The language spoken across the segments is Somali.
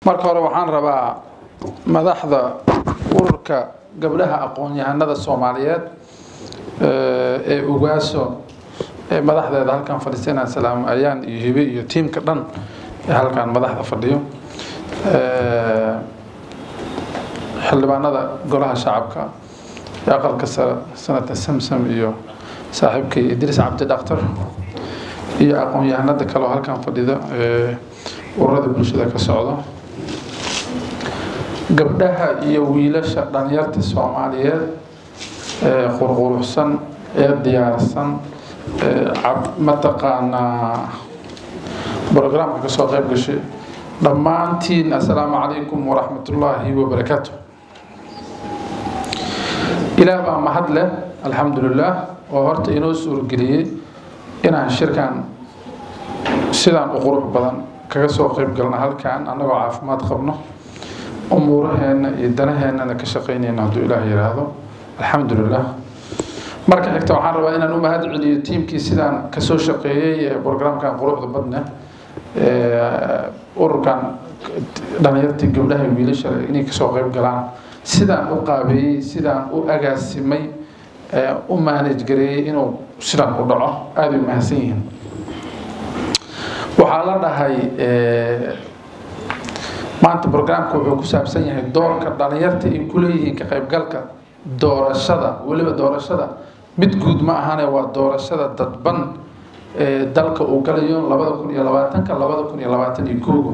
marka hore waxaan rabaa madaxda ururka gabdhaha aqoon-yahanada soomaaliyeed ee ugaaso ee madaxdeeda halkan fadhiisanaa salaam ayaan iyo hibe iyo tiimka dhan ee halkan madaxda fadhiyo xildhibaanada golaha shacabka ee aqalka sare sanata samsam iyo saaxiibkay idriis cabdi dhaktar iyo aqoon-yahanada kaleo halkan fadhida ee ururada bulshada ka socda gabdhaha iyo wiilasha dhalinyarta soomaaliyeed ee qurquruxsan ee diyaarsan mataqaanaa brograamka kasoo qayb gashay dhammaantiin assalaamu calaykum waraxmatullaahi wabarakaatu ilaah baa mahad leh alxamdulilaah oo horta inoo suurgeliyey inaan shirkan sidaan u qurux badan kaga soo qayb galna halkan annagoo caafimaad qabno umuuraheenna iyo danaheennana ka shaqaynayna hadduu ilaah yidhaahdo alxamdulilah marka xigta waxaan rabaa inaan u mahad celiyo tiimkii sidaan kasoo shaqeeyey ee brograamkan quruxda badne ururkan dhalinyartii gabdhaha wiilasha inay kasoo qayb galaan sidaan u qaabeeyey sidaan u agaasimay u maanaj gareeyey inuu sidaan u dhaco aaday u mahadsan yihiin waxaa la dhahay maanta brograamka wuxuu ku saabsan yahay doorka dhalinyarta ay ku leeyihiin ka qaybgalka doorashada weliba doorashada mid guud ma ahane waa doorashada dadban ee dalka uu galayo labada kun iyo labaatanka labada kun iyo labaatan iyo koogo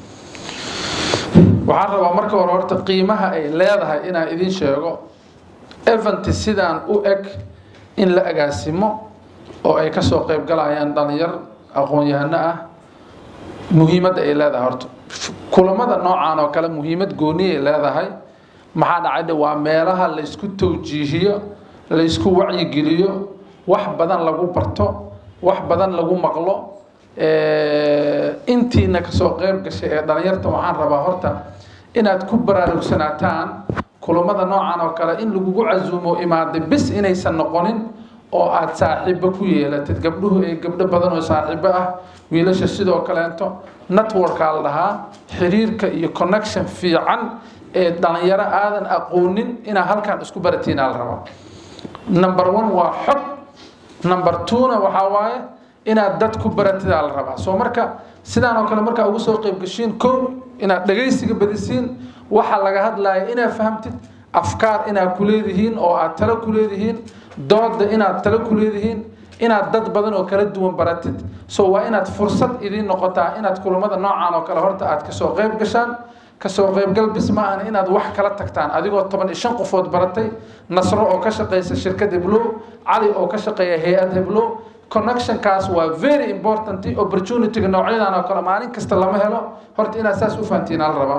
waxaan rabaa marka hore horta qiimaha ay leedahay inaan idin sheego event sidaan u eg in la agaasimo oo ay kasoo qayb galayaan dhalinyar aqoon-yahano ah muhiimadda ay leedahay horta kulamada noocan oo kale muhiimad gooniyay leedahay maxaa dhacay waa meelaha laysku tawjiihiyo laysku wacyigeliyo wax badan lagu barto wax badan lagu maqlo intiina kasoo qayb gashay ee dhalinyarta waxaan rabaa horta inaad ku baraarugsanaataan kulamada noocan oo kale in lagugu casuumo imaada bis inaysan noqonin oo aada saaxiibo ku yeelatid gabdhuhu ee gabdho badan oo saaxiibo ah wiilasha sidoo kaleeto networkaa la dhahaa xiriirka iyo connection fiican ee dhalinyaro aadan aqoonin inaa halkan isku baratiinaa la rabaa number one waa xog number two-na waxaa waaye inaad dad ku baratidaa la rabaa soo marka sidaan oo kale markaa ugu soo qayb gashiin kow inaad dhagaysiga badisiin waxa laga hadlaya inaad fahamtid afkaar inaad ku leedihiin oo aad talo ku leedihiin dooda inaad talo ku leedihiin inaad dad badan oo kala duwan baratid so waa inaad fursad idiin noqotaa inaad kulamada noocan oo kale horta aad kasoo qayb gashaan kasoo qaybgal bis ma ahan inaad wax kala tagtaan adigoo toban iyo shan qofood baratay nasro oo ka shaqeysa shirkad heblow cali oo ka shaqeeya hay-ad heblow connectionkaas waa very important opportunity-ga noocyadan oo kale maalin kasta lama helo horta inaad saas u fahantiin ala rabaa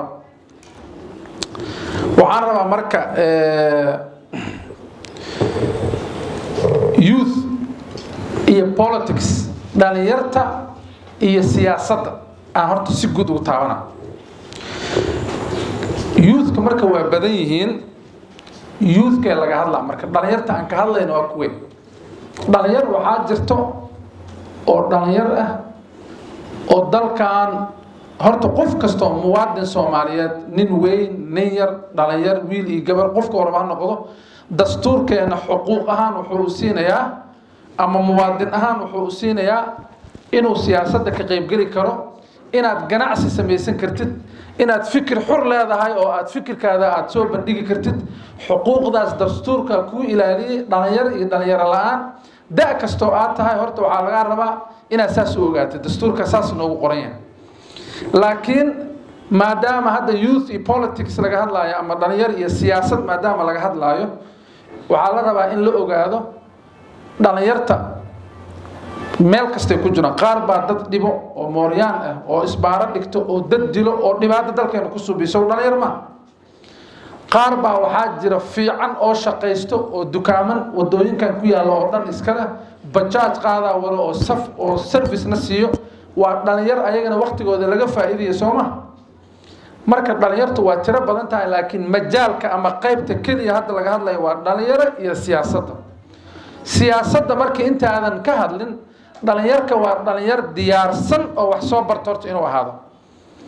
waxaan rabaa marka youth iyo politics dhalinyarta iyo siyaasadda aan horta si guud ugu taabana youthka marka waa badan yihiin youthkee laga hadlaa marka dhalinyarta aan ka hadlayno waa kuwe dhalinyar waxaa jirto oo dhalinyar ah oo dalkan horta qof kastoo muwaadin soomaaliyeed nin weyn nin yar dhalinyar wiil iyo gabar qofka horaba ha noqdo dastuurkeena xuquuq ahaan wuxuu u siinayaa ama muwaadin ahaan wuxuu u siinayaa inuu siyaasadda ka qaybgeli karo inaad ganacsi samaysan kartid inaad fikir xur leedahay oo aad fikirkaada aada soo bandhigi kartid xuquuqdaas dastuurka kuu ilaaliyey dhalinyar iyo dhalinyaro la-aan da kastoo aad tahay horta waxaa lagaa rabaa inaad saas u ogaatid dastuurka saas noogu qoran yahay laakiin maadaama hadda youth iyo politics laga hadlaayo ama dhalinyar iyo siyaasad maadaama laga hadlaayo waxaa la rabaa in la ogaado dhalinyarta meel kastay ku jiraan qaar baa dad dhibo oo mooryaan ah oo isbaaro dhigto oo dad dilo oo dhibaato dalkeena ku subiso dhalinyar ma qaar baa waxaa jira fiican oo shaqaysto oo dukaaman wadooyinkan ku yaalla oo dhan iskale bajaaj qaadaa walo oo saf oo servicena siiyo waa dhalinyar ayagana waktigooda laga faa'iidaya soo ma marka dhalinyartu waa tiro badan tahay laakiin majaalka ama qaybta keliya hadda laga hadlayo waa dhalinyaro iyo siyaasadda siyaasadda markii intaadan ka hadlin dhalinyarka waa dhalinyar diyaarsan oo wax soo barto horta inuu ahaado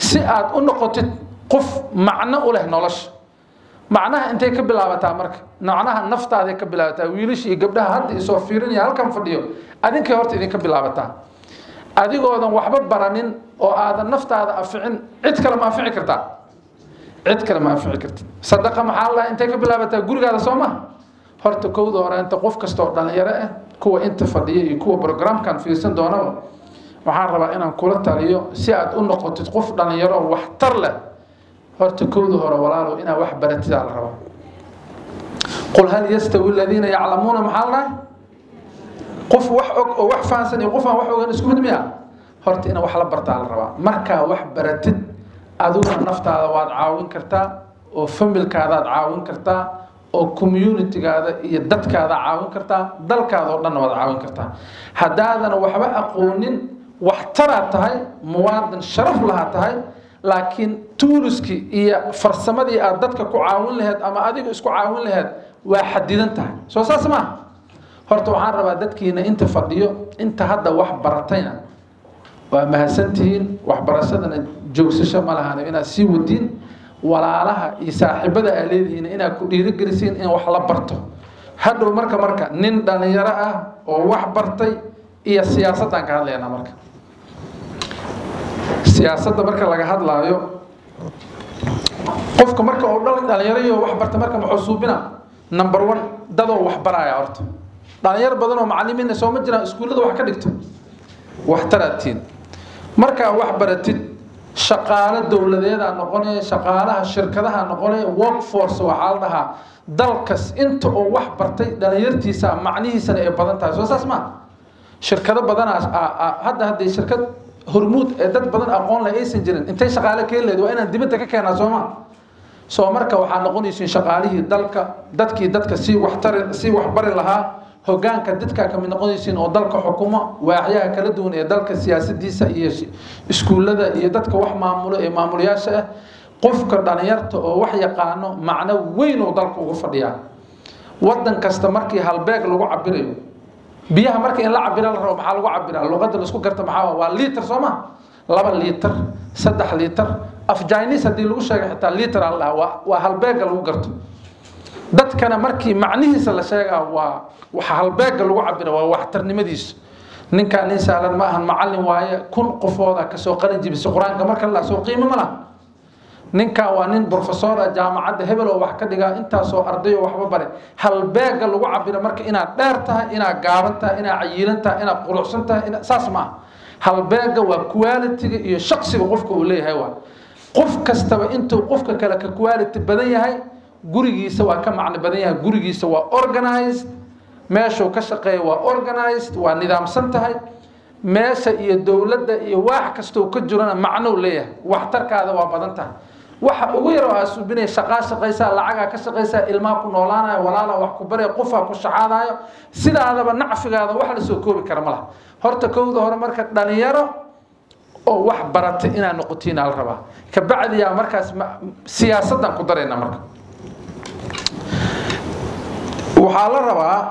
si aad u noqotid qof macno u leh nolosha macnaha intay ka bilaabataa marka macnaha naftaaday ka bilaabataa wiilasha iyo gabdhaha hadda isoo fiirinaya halkan fadhiyo adinkay horta idinka bilaabataa adigoodan waxba baranin oo aadan naftaada aficin cid kale ma afici kartaa cid kale ma afici kartid sadaqa maxaa la intay ka bilaabataa gurigaada soo ma horta kowda hore inta qof kasta oo dhalinyaro ah kuwa inta fadhiya iyo kuwa programkan fiirsan doonaba waxaan rabaa inaan kula taliyo si aad u noqotid qof dhalinyaro oo waxtar leh horta kowda hore walaalow inaad wax baratidaa la rabaa qul hal yastawi aladiina yaclamuuna maxaa la dhahay qof wax og oo wax fahansan iyo qof aan wax ogan isku mid miya horta ina wax la bartaa la rabaa markaa wax baratid adiguna naftaada waad caawin kartaa oo familkaadaad caawin kartaa oo communitygaada iyo dadkaada caawin kartaa dalkaada oo dhanna waad caawin kartaa haddaadan waxba aqoonin waxtaraad tahay muwaadin sharaf lahaa tahay laakiin tuuriskii iyo farsamadii aad dadka ku caawin laheyd ama adiga isku caawin laheyd waa xadidan tahay soo saas maaha horta waxaan rabaa dadkiina inta fadhiyo inta hadda wax baratayna waa mahadsantihiin waxbarashadana joogsasho ma lahan inaad sii wadiin walaalaha iyo saaxiibada aa leedihiin inaad ku dhiirigelisiin in wax la barto hadhow marka marka nin dhalinyaro ah oo wax bartay iyo siyaasaddaan ka hadlaynaa marka siyaasadda marka laga hadlaayo qofka marka oo dhalinyaro iyo wax barta marka muxuu suubina number one dadoo wax baraya horta dhalinyar badan oo macalimiina soo ma jiraan iskuullada wax ka dhigto waxtaraadtiin markaa wax baratid shaqaalo dowladeedaa noqonaya shaqaalaha shirkadaha noqonaya workforce waxaa la dhahaa dalkas inta oo wax bartay dhalinyartiisa macnihiisana ay badan tahay soo saas maa shirkado badanaas hadda hadday shirkad hormuud ee dad badan aqoon leh aysan jirin intay shaqaale keen lehed waa inaan dibadda ka keenaa sooma soo marka waxaa noqonaysiin shaqaalihii dalka dadkii dadka sii waxtari sii waxbari lahaa hogaanka dadkaa ka mid noqonaysiin oo dalka xukumo waaxyaha kala duwan ee dalka siyaasadiisa iyo iskuullada iyo dadka wax maamulo ee maamulayaasha ah qofka dhalinyarta oo wax yaqaano macno weyn oo dalka ugu fadhiyaa wadan kasta markii halbeeg lagu cabirayo biyaha marka in la cabira la rabo maxaa lagu cabiraa luqadda laisku garta maxaa waa liiter soo ma laba liiter saddex liiter af jainis haddii lagu sheegay xitaa liiter aa la dhahaa waa waa halbeega lagu garto dadkana markii macnihiisa la sheegaa waa waxa halbeega lagu cabira waa waxtarnimadiisa ninkaa nin saalan ma ahan macallin waaye kun qofooda kasoo qalin jibisa qur-aanka marka la soo qiimo ma laha ninkaa waa nin brofesora jaamacadda hebel oo wax ka dhigaa intaasoo ardayo waxba bare halbeega lagu cabira marka inaad dheer tahay inaad gaaban tahay inaad cayiilan tahay inaad quruxsan tahay saas ma aha halbeega waa qualitiga iyo shaqsiga qofka uu leeyahay waa qof kastaba intuu qofka kale ka quality badan yahay gurigiisa waa ka macno badan yahay gurigiisa waa organized meeshuu ka shaqeeya waa organized waa nidaamsan tahay meesha iyo dowladda iyo waax kastoo ka jirana macnou leeyahay waxtarkaada waa badan tahay waxa ugu yar oo aa suubinaya shaqaa shaqaysaa lacagaa ka shaqaysaa ilmaa ku noolaanayo walaala wax ku baraya qofaa ku shaxaadayo sidaadaba nacfigaada wax la soo koobi kara ma laha horta kowda hore marka dhalinyaro oo wax baratay inaad noqotiina la rabaa kabacdiyaa markaas siyaasaddan ku darayna marka waxaa la rabaa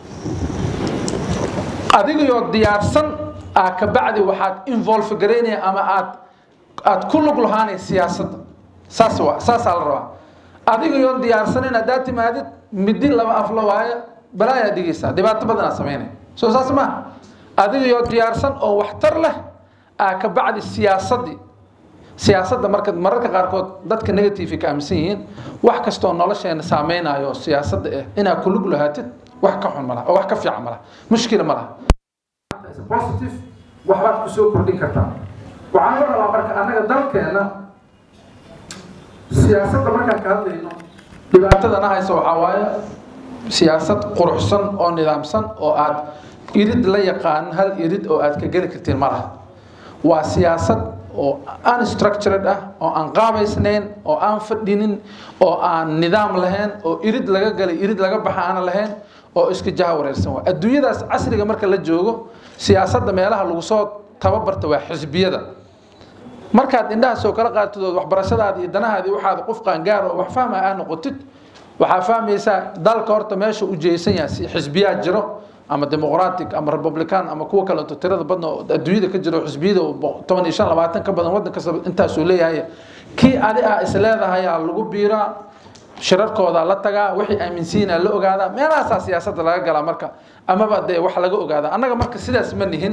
adigayoo diyaarsan aa kabacdi waxaad involve garaynaya ama aad aad ku lug lahaanay siyaasadda saas waa saasaa la rabaa adigayoo diyaarsanin haddaad timaadid midi laba afla waayo balaayaa dhigaysaa dhibaato badanaa samaynaya soo saas maaha adigayoo diyaarsan oo waxtar leh aa kabacdi siyaasaddii siyaasadda marka mararka qaarkood dadka negative ka aaminsan yihiin wax kastoo nolosheena saameynayo siyaasadda ah inaad ku lug lahaatid wax ka xun ma laha oo wax ka fiican ma laha mushkila ma laha positive waxbaad kusoo kordhin kartaa waxaan la rabaa marka annaga dalkeena siyaasadda markaan ka hadlayno dhibaatadana haysa waxaa waaye siyaasad quruxsan oo nidaamsan oo aad irid la yaqaanin hal irid oo aad ka geli kartiin ma laha waa siyaasad oo unstructured ah oo aan qaabaysnayn oo aan fadhinin oo aan nidaam lahayn oo irid laga galay irid laga baxa aana lahayn oo iska jaha wareersan waa adduunyadaas casriga marka la joogo siyaasadda meelaha lagu soo tababarta waa xisbiyada markaad indhahaasoo kala qaatidood waxbarashadaada iyo danahaadii waxaad qof qaangaar oo wax fahma ah noqotid waxaa fahmaysaa dalka horta meesha u jeesan yahay xisbiyaa jiro ama demoqratic ama republican ama kuwa kaleeto tirada badna oo adduunyada ka jira oo xisbiyada oo toban iyo shan labaatan ka badan waddan kasta intaasuu leeyahay kii adi ah is leedahayaa lagu biiraa shirarkooda la tagaa wixii aaminsiina la ogaadaa meelahaasaa siyaasadda laga galaa marka amaba dee wax laga ogaada annaga marka sidaas ma nihin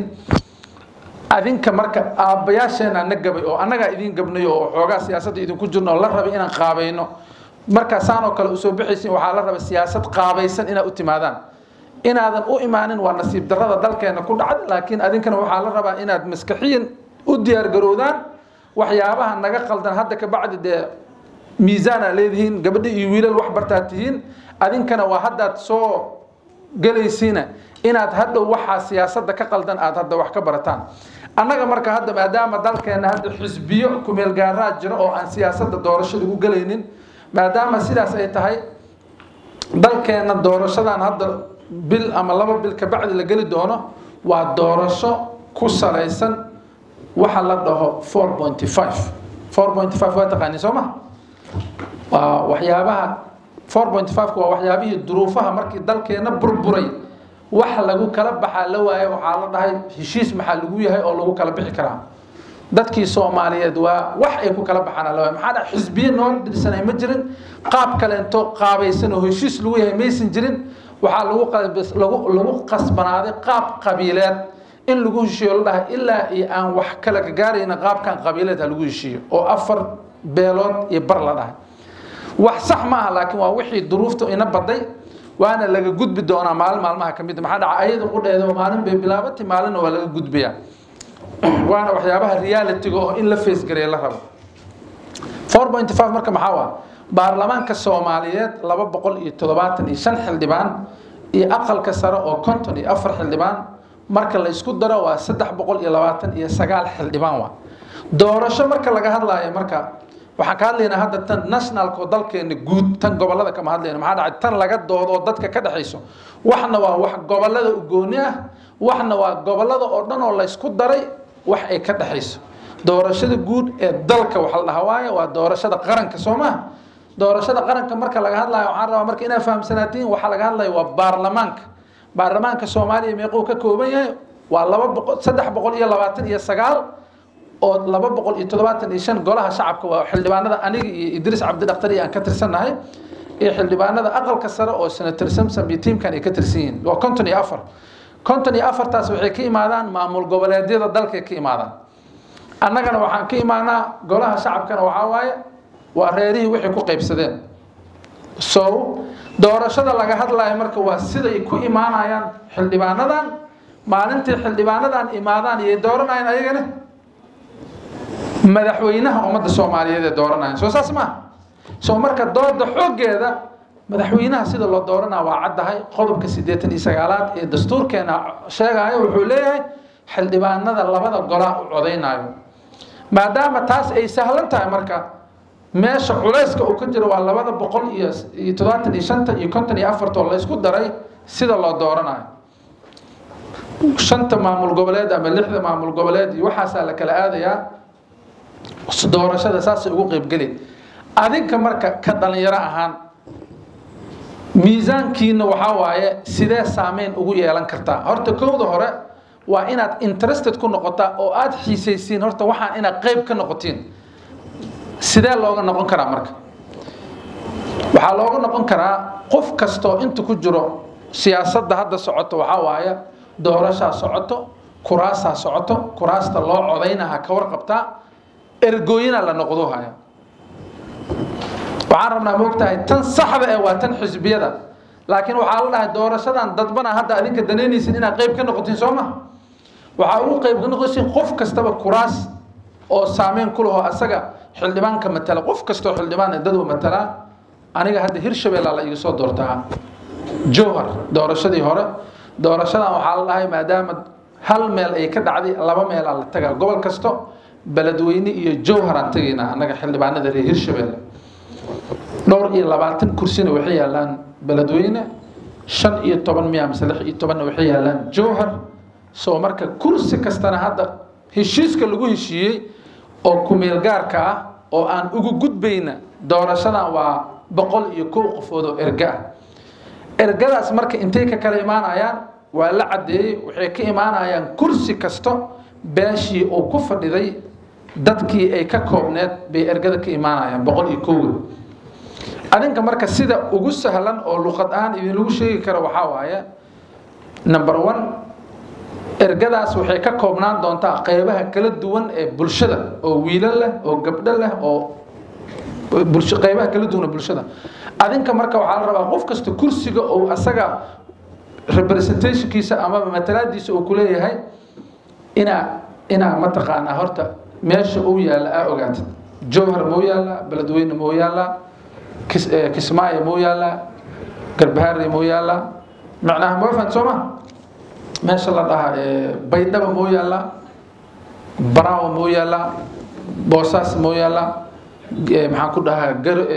adinka marka aabbayaasheena na gabay oo annagaa idin gabnayo oo xoogaa siyaasadda idinku jirno oo la rabay inaan qaabayno markaa saanoo kale usoo bixaysin waxaa la raba siyaasad qaabaysan inaad u timaadaan inaadan u imaanin waa nasiib darrada dalkeena ku dhacda laakiin adinkana waxaa la rabaa inaad maskaxiyan u diyaargaroodaan waxyaabaha naga qaldan hadda ka bacdi dee miisaana leedihiin gabadho iyo wiilal wax bartaa tihiin adinkana waa haddaad soo gelaysiina inaad hadhow waxaa siyaasadda ka qaldan aad hadda wax ka barataan annaga marka hadda maadaama dalkeena hadda xisbiyo kumeel gaaraa jira oo aan siyaasadda doorasho lagu gelaynin maadaama sidaas ay tahay dalkeena doorashadan hadda bil ama laba bil ka bacdi la geli doono waa doorasho ku salaysan waxa la dhaho four pointy five four pointy five waa taqaaniin soo ma waa waxyaabaha four point five waa waxyaabihii duruufaha markii dalkeena burburay wax lagu kala baxaa la waayo waxaa la dhahay heshiis maxaa lagu yahay oo lagu kala bixi karaa dadkii soomaaliyeed waa wax ay ku kala baxaan la waayo maxaa dhahay xisbiye noo dhirsanay ma jirin qaab kaleento qaabaysan oo heshiis lagu yahay maysan jirin waxaa lagu lagu lagu qasbanaaday qaab qabiileed in lagu heshiiyo la dhahay ilaa iyo aan wax kala ka gaarayna qaabkan qabiileed ha lagu heshiiyo oo afar beelood iyo bar la dhahay wax sax ma aha laakiin waa wixii duruufta ina baday waana laga gudbi doonaa maalin maalmaha ka mid maxaa dhaca ayada qudheeda maalin bay bilaabatay maalinna waa laga gudbayaa waana waxyaabaha realitiga oo in la facegareeya la rabo four point five marka maxaa waa baarlamaanka soomaaliyeed laba boqol iyo toddobaatan iyo shan xildhibaan iyo aqalka sare oo konton iyo afar xildhibaan marka la isku daro waa saddex boqol iyo labaatan iyo sagaal xildhibaan waa doorasho marka laga hadlaayo marka waxaan ka hadlaynaa hadda tan nationalka oo dalkeena guud tan gobolada kama hadlayna maxaa dhacay tan laga doodo oo dadka ka dhexayso waxna waa wax gobolada u gooni ah waxna waa gobolada oo dhan oo la isku daray wax ay ka dhexayso doorashada guud ee dalka waxa la dhahaa waaye waa doorashada qaranka soo maha doorashada qaranka marka laga hadlayo waxaan rabaa marka inaad fahamsanaatiin waxaa laga hadlayo waa baarlamaanka baarlamaanka soomaaliya meequu ka kooban yahay waa laba boqol saddex boqol iyo labaatan iyo sagaal oo laba boqol iyo toddobaatan iyo shan golaha shacabka waa xildhibaanada aniga iyo idriis cabdidhaktar iyo aan ka tirsannahay iyo xildhibaanada aqalka sare oo senator samsom iyo tiimkan ay ka tirsan yihiin waa konton iyo afar konton iyo afartaas waxay ka imaadaan maamul goboleedyada dalkay ka imaadaan annagana waxaan ka imaanaa golaha shacabkana waxaa waaye waa reerihii waxay ku qaybsadeen so doorashada laga hadlayo marka waa siday ku imaanayaan xildhibaanadan maalintii xildhibaanadan imaadaan iyay dooranayaan ayagana madaxweynaha ummadda soomaaliyeed ee dooranayaan soo saas maaha soo marka dooda xooggeeda madaxweynaha sida loo dooranaa waa caddahay qodobka siddeetan iyo sagaalaad ee dastuurkeena sheegayo wuxuu leeyahay xildhibaanada labada golaa u codaynayo maadaama taas ay sahlan tahay marka meesha culayska uu ka jiro waa labada boqol iyo iyo toddobaatan iyo shanta iyo konton iyo afarta oo la isku daray sida loo dooranayo shanta maamul goboleed ama lixda maamul goboleed iyo waxaasaa la kala aadayaa doorashada saasay ugu qeybgeli adinka marka ka dhalinyaro ahaan miisaankiina waxaa waaye sidee saameyn ugu yeelan kartaa horta kowda hore waa inaad interested ku noqotaa oo aad xiisaysiin horta waxaan inaad qeyb ka noqotiin sidee looga noqon karaa marka waxaa looga noqon karaa qof kastoo inta ku jiro siyaasadda hadda socoto waxaa waaye doorashaa socoto kuraasaa socoto kuraasta loo codaynaha ka warqabtaa ergooyina la noqdo haya waxaan rabnaa moogtahay tan saxda ee waa tan xisbiyada laakiin waxaa la dhahay doorashadan dadbana hadda adinka danaynaysin inaad qeyb ka noqotiin soo ma waxaa ugu qeyb ka noqosin qof kastaba kuraas oo saameyn ku laho asaga xildhibaanka matala qof kastoo xildhibaan dad uu matalaa aniga hadda hirshabella la iga soo doortaa jowhar doorashadii hore doorashadan waxaa la dhahay maadaama hal meel ay ka dhacday laba meelaa la tagaa gobol kasto beledweyne iyo jowhar aan tegaynaa annaga xildhibaanada reer hirshabelle dhowr iyo labaatan kursina waxay yaalaan beledweyne shan iyo toban miya mise lix iyo tobanna waxay yaalaan jowhar soo marka kursi kastana hadda heshiiska lagu heshiiyey oo kumeel gaarka ah oo aan ugu gudbayna doorashadan waa boqol iyo kow qofood oo erga ah ergadaas marka intay ka kala imaanayaan waa la caddeeyey waxay ka imaanayaan kursi kasto beeshii uu ku fadhiday dadkii ay ka koobneed bay ergada ka imaanayaan boqol iyo kowga adinka marka sida ugu sahlan oo luqad ahaan idinlagu sheegi karo waxaa waaye number one ergadaas waxay ka koobnaan doontaa qeybaha kala duwan ee bulshada oo wiilo leh oo gabdho leh oo bulsho qeybaha kala duwan ee bulshada adinka marka waxaa la rabaa qof kasta kursiga oo asaga representationkiisa amaba matalaadiisa uu kuleeyahay inaa inaa mataqaanaa horta meesha uu yaalla aa ogaatid jowhar mau yaallaa beledweyne mau yaallaa kismaayo mau yaallaa garbahaare mau yaallaa macnaha mafan soo ma meesha la dhahaa baydhaba mau yaallaa baraawo mau yaallaa boosaas mau yaallaa maxaan ku dhahaa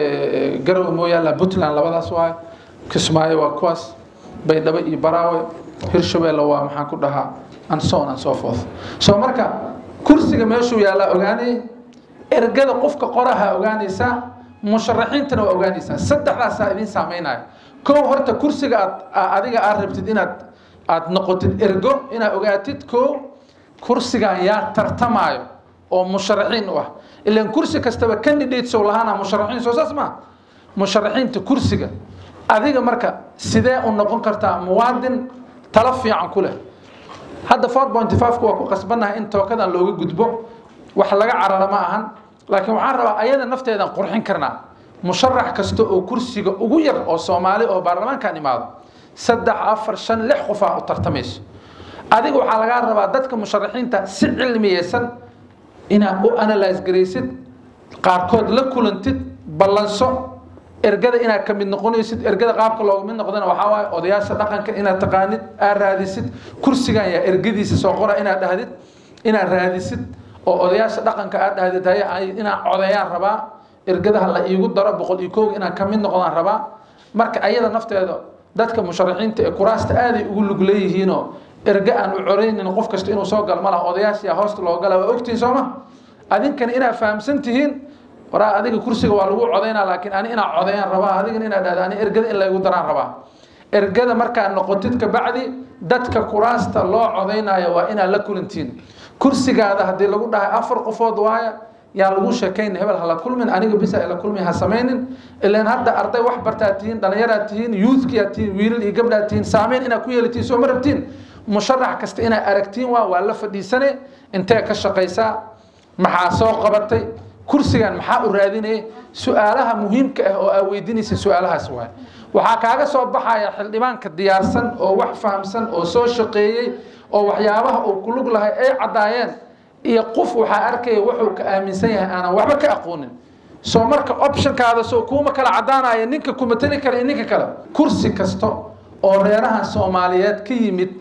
garowe mau yaallaa puntland labadaas waay kismaayo waa kuwaas baydhabo iyo baraawe hirshabeelle waa maxaan ku dhahaa and so on and so forth so marka kursiga meeshuu yaallaa ogaanay ergada qofka qoraha ogaanaysaa musharaxiintana waa ogaanaysaa saddexdaasaa idin saameynaya kow horta kursiga aad adiga aad rabtid inaad aad noqotid ergo inaad ogaatid kow kursigan yaa tartamaayo oo musharaxiin u ah ilan kursi kastaba candidates oo lahaana musharaxiin soo saas maa musharaxiinta kursiga adiga marka sidee u noqon kartaa muwaadin talo fiican ku leh hadda four point five-ka waa ku qasbannahay in tookadan looga gudbo wax laga carara ma ahan laakiin waxaan rabaa ayada nafteedan qurxin karnaa musharax kasta oo kursiga ugu yar oo soomaali oo baarlamaankan imaado saddex afar shan lix qofaa u tartamayso adiga waxaa lagaa rabaa dadka musharaxiinta si cilmiyeysan inaad u analyse garaysid qaarkood la kulantid ballanso ergada inaad ka mid noqonaysid ergada qaabka looga mid noqdana waxaa waaye odayaasha dhaqanka inaad taqaanid aad raadisid kursigan yaa ergadiisa soo qora inaad dhahdid inaad raadisid oo odayaasha dhaqanka aad dhahdid haye inaan codayaan rabaa ergadaha la iigu daro boqol iyo kooga inaan ka mid noqdaan rabaa marka ayada nafteeda dadka musharaxiinta ee kuraasta aaday ugu lug leeyihiinoo erge aan u coraynin qof kasta inuu soo gal ma laha odayaashiyaa hoosta loo gala waa ogtihin sooma adinkana inaad fahamsan tihiin waraa adiga kursiga waa lagu codaynaa laakiin ani inaa codayaan rabaa adigana inaad dhahda ani ergada in laygu daraan rabaa ergada markaad noqotid kabacdi dadka kuraasta loo codaynayo waa inaad la kulantiin kursigaada haddii lagu dhahay afar qofood waaya yaa lagu sheekayna hebel hala kulmin aniga bisa ila kulmi ha samaynin ilaan hadda arday wax bartaad tihiin dhallinyaraad tihiin youthkiaad tihiin wiilal iyo gabdhaad tihiin saameyn inaad ku yeelatiin soo ma rabtiin musharax kasta inaad aragtiin waa waa la fadhiisane intee ka shaqaysaa maxaa soo qabatay kursigan maxaa u raadinaya su-aalaha muhiimka ah oo aa weydiinaysa su-aalahaas waay waxaa kaaga soo baxaya xildhibaanka diyaarsan oo wax fahamsan oo soo shaqeeyey oo waxyaabaha uu ku lug lahay ay caddaayeen iyo qof waxaa arkaya wuxuu ka aaminsan yahay aanan waxba ka aqoonin soo marka optionkaada soo kuuma kala caddaanaya ninka kuma tali kara iyo ninka kale kursi kasta oo reerahan soomaaliyeed ka yimid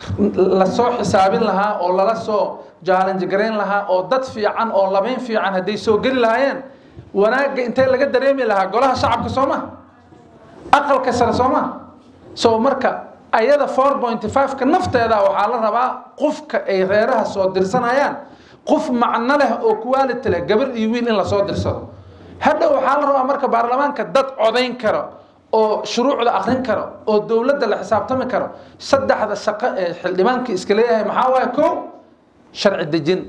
lasoo xisaabin lahaa oo lala soo jaalanji garayn lahaa oo dad fiican oo labayn fiican hadday soo geli lahaayeen wanaagga intee laga dareemi lahaa golaha shacabka soo ma aqalka sare soo ma soo marka ayada four pointy five-ka nafteeda waxaa la rabaa qofka ay reeraha soo dirsanayaan qof macno leh oo quality leh gabar iyo wiil in lasoo dirsado hadhow waxaa la rabaa marka baarlamaanka dad codayn karo oo shuruucda akrin karo oo dowladda la xisaabtami karo saddexda shaqo ee xildhibaanka iska leeyahay maxaa waaye kow sharci dejin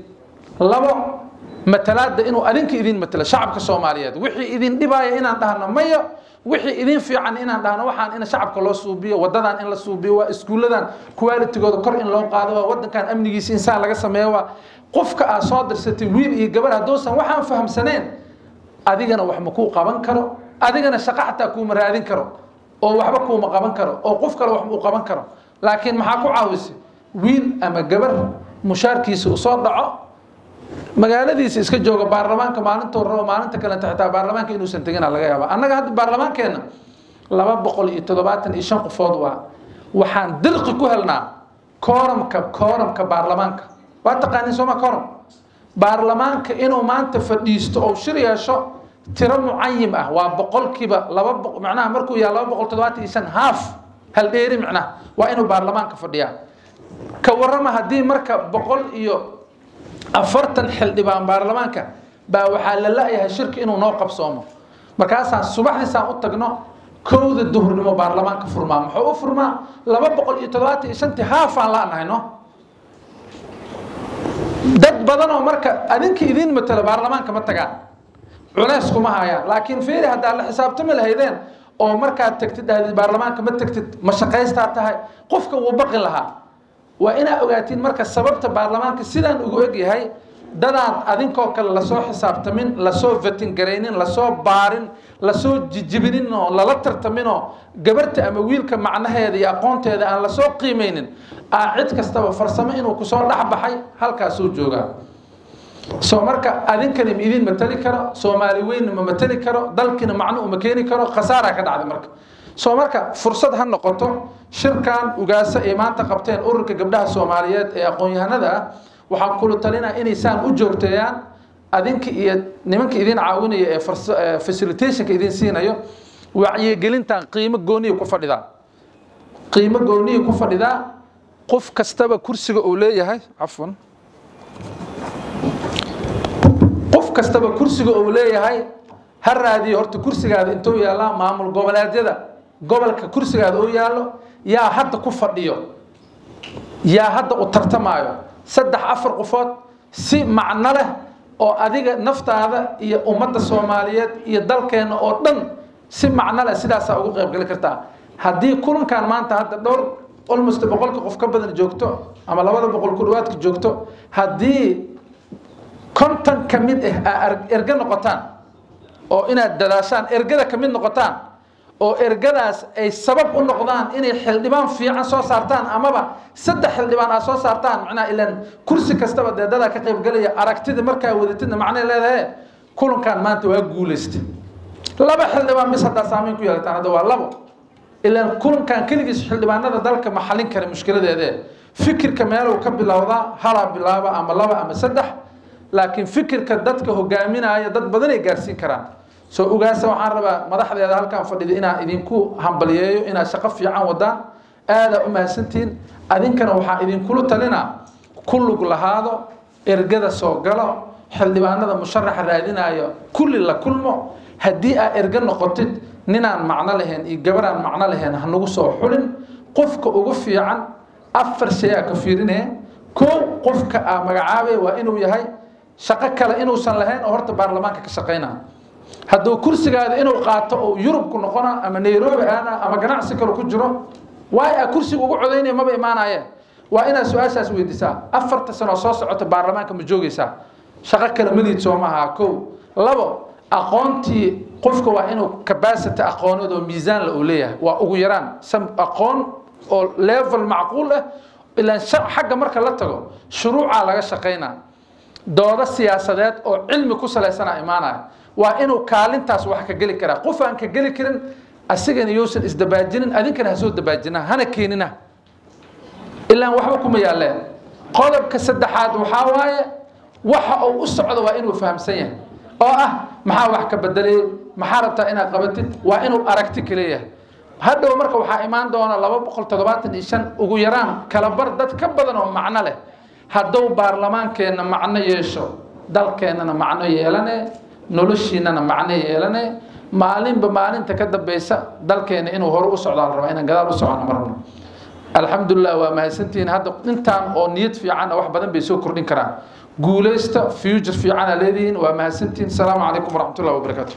labo matalaada inuu adinka idin matalo shacabka soomaaliyeed wixii idin dhibaya inaan dhahno maya wixii idin fiican inaan dhahno waxaan in shacabka loo suubiyo wadadan in la suubiyo waa iskuulladan qualitygooda kor in loo qaado waa wadankan amnigiisa insaan laga sameeyo waa qofka aad soo dirsatay wiil iyo gabar hadduusan waxaan fahamsaneen adigana wax ma kuu qaban karo adigana shaqo xataa kuuma raadin karo oo waxba kuuma qaban karo oo qof kale wax uu qaban karo laakiin maxaa ku caawisay wiil ama gabar mushaarkiisa uu soo dhaco magaaladiisa iska jooga baarlamaanka maalintuu rabo maalinta kalenta xitaa baarlamaanka inuusan tegina laga yaaba annaga hadda baarlamaankeenna laba boqol iyo toddobaatan iyo shan qofood waa waxaan dirqi ku helnaa kooramka kooramka baarlamaanka waa taqaanin sooma kooram baarlamaanka inuu maanta fadhiisto oo shir yeesho tiro mucayim ah waa boqolkiiba laba macnaha markuu yahay laba boqol toddobaatan iyo shan haaf hal dheeri macnaha waa inuu baarlamaanka fadhiyaa ka warrama haddii marka boqol iyo afartan xildhibaan baarlamaanka baa waxaa la la-yahay shirki inuu noo qabsoomo markaasaan subaxdiisaan u tagno kowda duhurnimo baarlamaanka furmaa muxuu u furmaa laba boqol iyo toddobaatan iyo shantii haafaan la-nahay no dad badan oo marka adinka idiin matalo baarlamaanka ma tagaan culeys kuma hayaan laakiin fiiri haddaa la xisaabtami lahaydeen oo markaad tagtid dhahdid baarlamaanka ma tagtid ma shaqaystaa tahay qofka wuu baqi lahaa waa inaa ogaatiin marka sababta baarlamaanka sidaan ugu egyahay dadaan adinkoo kale lasoo xisaabtamin lasoo vatingaraynin lasoo baarin lasoo jijibinin oo lala tartaminoo gabarta ama wiilka macnaheeda iyo aqoonteeda aan lasoo qiimaynin aa cid kastaba farsamo inuu kusoo dhexbaxay halkaasuu joogaa soo marka adinkani ma idin matali karo soomaali weynna ma matali karo dalkina macno uma keeni karo khasaaraa ka dhacday marka soo marka fursad ha noqoto shirkan ugaasa ay maanta qabteen ururka gabdhaha soomaaliyeed ee aqoon-yahanada ah waxaan kula talinaa inay saan u joogteeyaan adinka iyo nimanka idin caawinaya ee facilitationka idin siinayo wacyigelintan qiimo gooniya ku fadhidaa qiimo gooniya ku fadhidaa qof kastaba kursiga uu leeyahay cafwan qof kastaba kursiga uu leeyahay ha raadiyo horta kursigaada intuu yaallaa maamul goboleedyada gobolka kursigaada uu yaallo yaa hadda ku fadhiyo yaa hadda u tartamaayo saddex afar qofood si macno leh oo adiga naftaada iyo ummadda soomaaliyeed iyo dalkeenna oo dhan si macno leh sidaasaa ugu qaybgali kartaa haddii kulankan maanta hadda dhowr almost boqolka qof ka badan joogto ama labada boqol ku dhawaadka joogto haddii konton ka mid ah aa erge noqotaan oo inaad dadaashaan ergada ka mid noqotaan oo ergadaas ay sabab u noqdaan inay xildhibaan fiican soo saartaan amaba saddex xildhibaan aad soo saartaan macnaha ilan kursi kastaba dee dadaa ka qaybgalaya aragtida markaa wadatidna macnay leedahay kulankan maanta waa guulaystay laba xildhibaan bis haddaa saameyn ku yeelataan hadda waa labo ilan kulankan keligiis xildhibaanada dalka ma xalin kara mushkiladeede fikirka meeluu ka bilowdaa halaa bilaaba ama laba ama saddex laakiin fikirka dadka hogaaminaya dad badan ay gaarsiin karaan soo ugaasa waxaan rabaa madaxdeeda halkaan fadhida inaan idinku hambaliyeeyo inaad shaqo fiican wadaan aadaa u mahadsantihiin adinkana waxaa idinkula talinaa ku lug lahaado ergada soo galo xildhibaanada musharaxa raadinayo kulli la kulmo haddii aa erge noqotid ninaan macno lahayn iyo gabaraan macno lahayn hanagu soo xulin qofka ugu fiican afar shay aa ka fiirinaya kow qofka aa magacaabay waa inuu yahay shaqo kale inuusan lahayn oo horta baarlamaanka ka shaqaynaa hadduu kursigaada inuu qaato oo yurubku noqona ama nairobi aana ama ganacsi kale ku jiro waay a kursiga ugu codaynaya maba imaanayeen waa inaad su-aashaas weydiisaa afarta sanoo soo socota baarlamaanka ma joogaysaa shaqo kale maliid soo maaha kow labo aqoontii qofka waa inuu capacity aqooneed oo miisaanla uu leeyahay waa ugu yaraan sam aqoon oo level macquul ah ilaan xagga marka la tago shuruucaa laga shaqaynaa doodo siyaasadeed oo cilmi ku salaysana imaanaya waa inuu kaalintaas wax ka geli karaa qof aan ka geli karin asigana yousan isdabaajinin adinkana ha soo dabaajina hana keenina ilaan waxba kuma yaalleen qodobka saddexaad waxaa waaye waxa uu u socdo waa inuu fahamsan yahay oo ah maxaa wax ka bedelay maxaa rabtaa inaad qabatid waa inuu aragti ka leeyahay hadhow marka waxaa imaan doona laba boqol toddobaatan iyo shan ugu yaraan kala bar dad ka badan oo macno leh hadduu baarlamaankeenna macno yeesho dalkeennana macno yeelane noloshiinana macno yeelane maalinba maalinta ka dambeysa dalkeena inuu hore u socdaa la rabaa inaan gadaal u socona ma rabno alxamdulilah waa mahadsantihiin hadda intaan oo niyad fiicanna wax badan bay soo kordhin karaan guulaysta future fiicana leedihiin waa mahadsantihiin asalaamu calaykum waraxmatullahi wabarakaatu